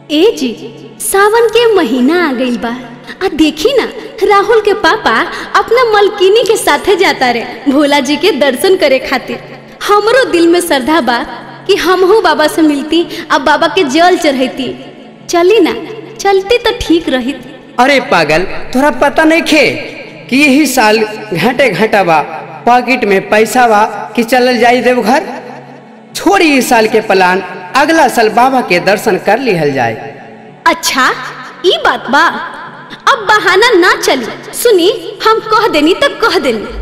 ए जी सावन के महीना आ गइल बा आ देखी ना राहुल के पापा अपना मलकिनी के साथे जाता रे भोला जी के दर्शन करे खातिर हमरो दिल में श्रद्धा बा कि हमहू बाबा से मिलती अब बाबा के जल चढ़ैती चली ना चलती तो ठीक रही अरे पागल तोरा पता नहीं खे कि यही साल घाटे घाटा बा पॉकेट में पैसा बा कि चलल जाई देवघर छोड़ी इस साल के प्लान अगला साल बाबा के दर्शन कर लिहल जाए अच्छा ई बात बा अब बहाना ना चली सुनी हम कह देनी तब कह देनी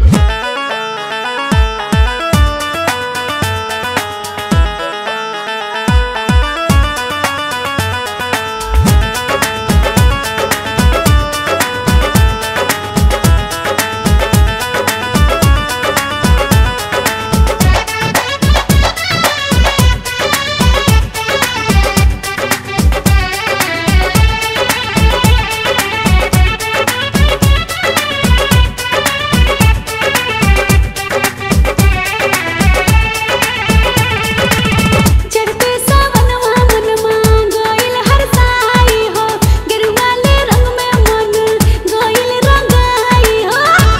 चढ़ते सावनवा मनवा गइल हर साई हो गेरुआ ले रंग में मन गइल रंगाई हो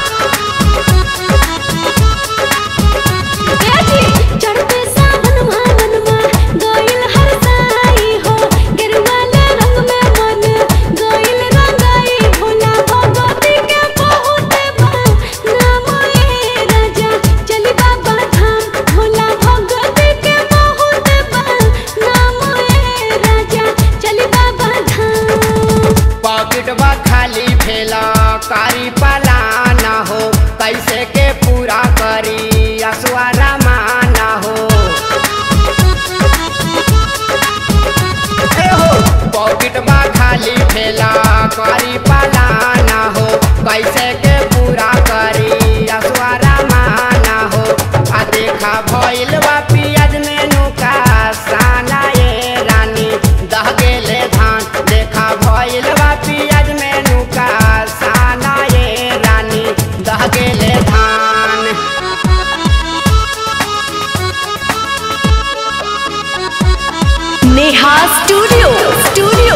ए जी चढ़ते सावनवा मनवा गइल हर साई हो गेरुआ ले रंग में मन गइल रंगाई भोला भगवती के बहुत बा नाम ए राजा चली बाबा धाम भोला भगवती के बहुत बा नाम ए राजा चली बाबा धाम पॉकेट बा खाली भेला कारी पलाना हो कैसे के पूरा करी असुआरा माना हो ए हो पॉकेट बा खाली भेला कारी पलाना हो कैसे के पूरा करी असुआरा माना हो आ देखा भइल बा पियाज मेनू का साना ये रानी दह गेले धान देखा भइल बा पियाज मेनू का साना ये रानी दह गेले धान नेहा स्टूडियो स्टूडियो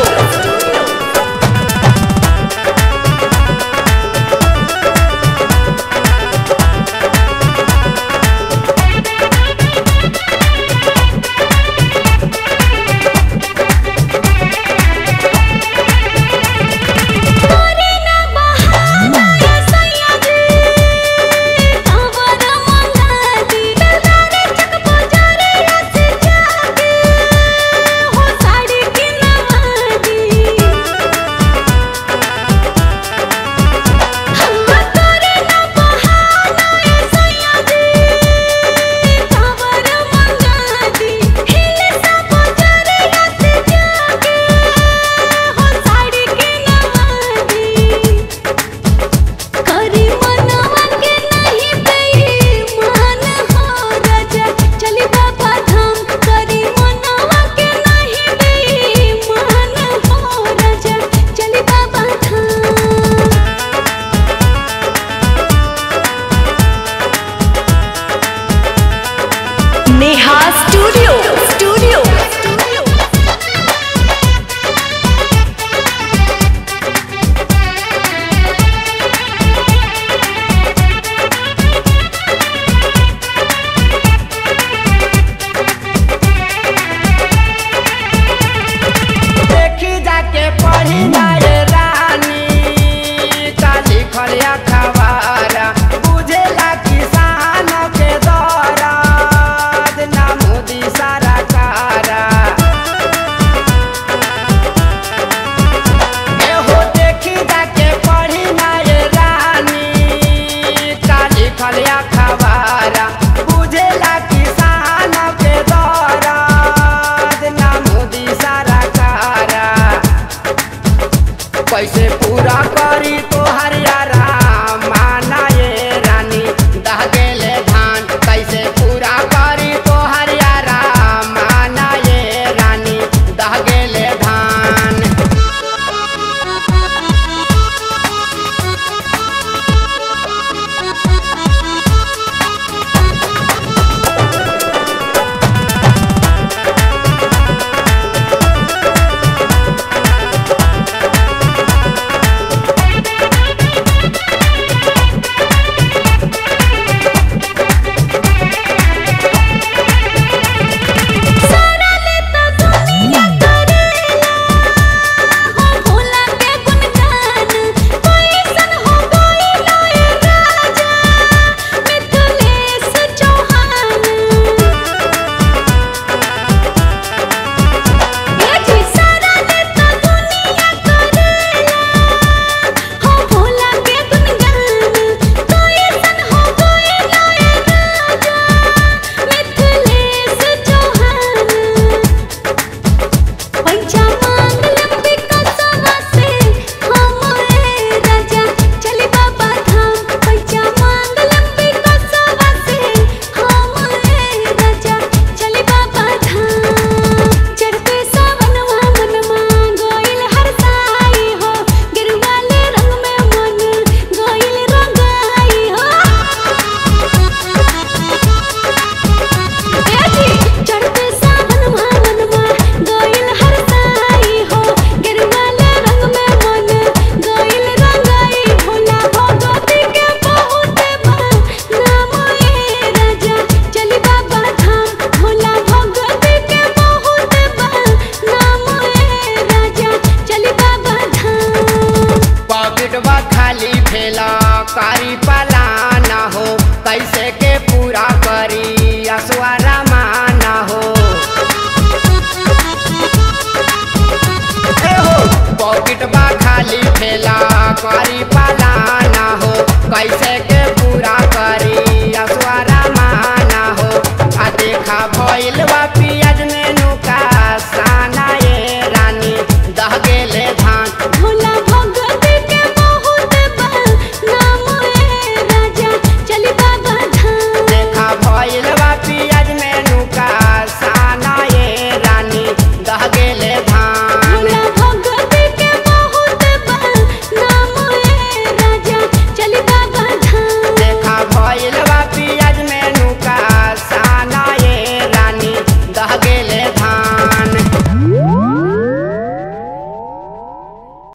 बकेट बा खाली ठेला करी पालाना हो कैसे के पूरा करी असवारा माना हो आ देखा भइल बा